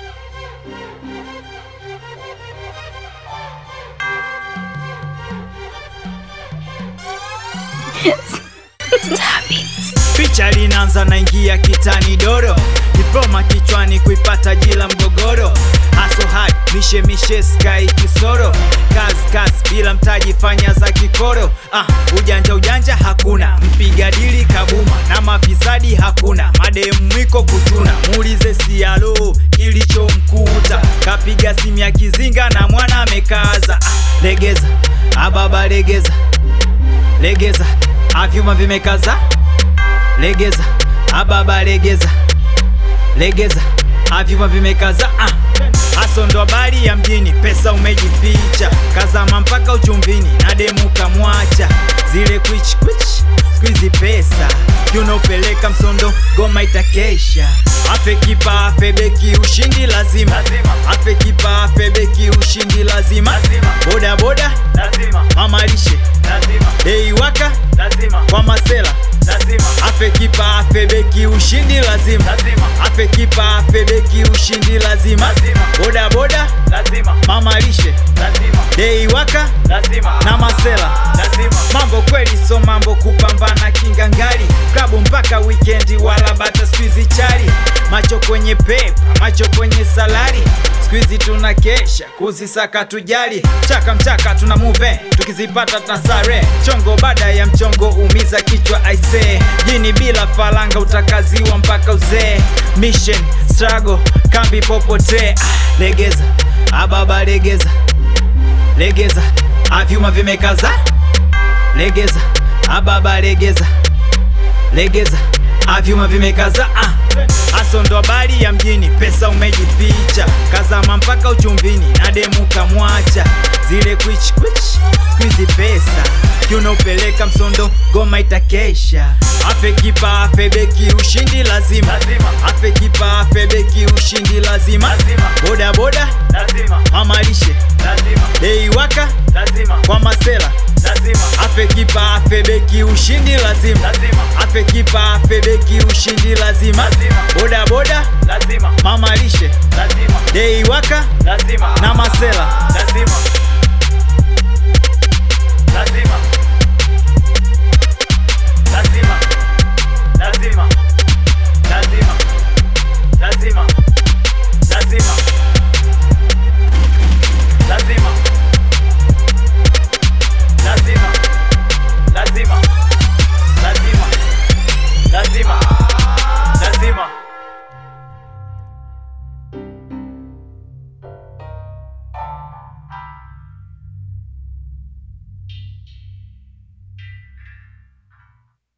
Picha linaanza naingia kitani doro, diploma kichwani kuipata jila mgogoro, haso hard mishe mishe sky kisoro, kazi kazi bila mtaji fanya za kikoro. Ah, ujanja ujanja hakuna, mpiga dili kabuma na mafisadi hakuna, mademu mwiko kutuna, muulize sialo kilichomkuta, kapiga simu ya kizinga na mwana amekaza. Ah, legeza ababa legeza legeza avyuma vimekaza legeza ababa legeza legeza avyuma vimekaza ah. Haso ndo habari ya mjini, pesa umejificha, kazama mpaka uchumvini na demu kamwacha, zile kwich kwich squeezy pesa tunaopeleka msondo, goma itakesha. Afe kipa afe beki, ushindi lazima, afe kipa afe beki, ushindi lazima, boda boda mama lishe dei waka kwa masela afe kipa afe beki, ushindi lazima, afe kipa afe beki, ushindi lazima, boda boda mama lishe dei waka na masela mambo kweli, so mambo kupambana kingangali, klabu mpaka wikendi, wala bata squeezy chali, macho kwenye pepa, macho kwenye salari, squeezy tuna kesha kuzisaka tujali, chaka mchaka tuna move, tukizipata tasare, chongo baada ya mchongo, umiza kichwa aise, jini bila falanga utakaziwa mpaka uzee, mission struggle kambi popote, ah, legeza ababa legeza legeza avyuma vimekaza legeza ababa legeza legeza avyuma vimekaza ah. Haso ndo habari ya mjini, pesa umejificha, kazama mpaka uchumvini na demu kamwacha, zile kwich kwich squeezy pesa tunaopeleka msondo, goma itakesha. Afe kipa afe beki, ushindi lazima, afe kipa afe beki, ushindi lazima, boda boda mama lishe dei waka kwa masela afe kipa afe beki, ushindi lazima, afe kipa afe beki, ushindi lazima, boda boda mama lishe dei waka na masela